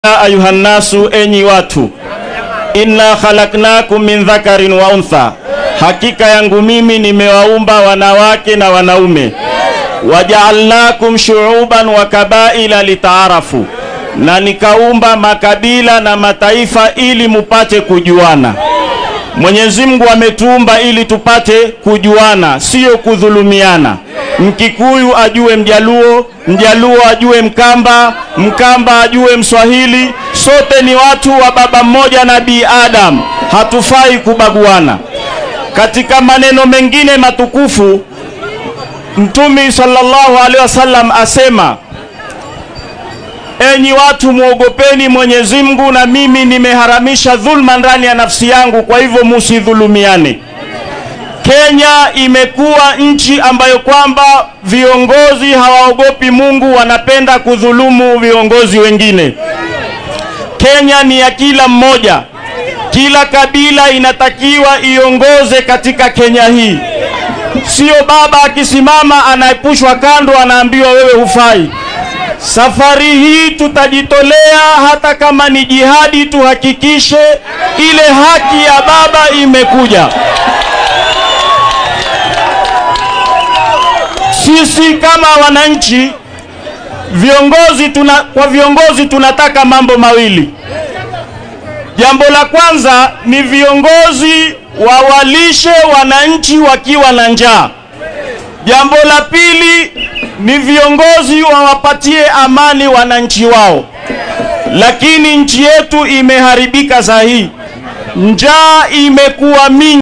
ayuha nnasu, enyi watu, inna khalaknakum min dhakarin wa untha, hakika yangu mimi nimewaumba wanawake na wanaume. Wajaalnakum shuuban wa kabaila litaarafu, na nikaumba makabila na mataifa ili mupate kujuana. Mwenyezi Mungu ametuumba ili tupate kujuana, siyo kudhulumiana. Mkikuyu ajue Mjaluo, Mjaluo ajue Mkamba, Mkamba ajue Mswahili. Sote ni watu wa baba mmoja Nabii Adam, hatufai kubaguana. Katika maneno mengine matukufu, Mtume sallallahu alaihi wasallam asema Enyi watu muogopeni Mwenyezi Mungu, na mimi nimeharamisha dhulma ndani ya nafsi yangu, kwa hivyo musidhulumiane. Kenya imekuwa nchi ambayo kwamba viongozi hawaogopi Mungu, wanapenda kudhulumu viongozi wengine. Kenya ni ya kila mmoja, kila kabila inatakiwa iongoze katika Kenya hii. Sio baba akisimama anaepushwa kando, anaambiwa wewe hufai. Safari hii tutajitolea, hata kama ni jihadi, tuhakikishe ile haki ya baba imekuja. Sisi kama wananchi, viongozi tuna, kwa viongozi tunataka mambo mawili. Jambo la kwanza ni viongozi wawalishe wananchi wakiwa na njaa. Jambo la pili ni viongozi wawapatie amani wananchi wao. Lakini nchi yetu imeharibika saa hii, njaa imekuwa mingi.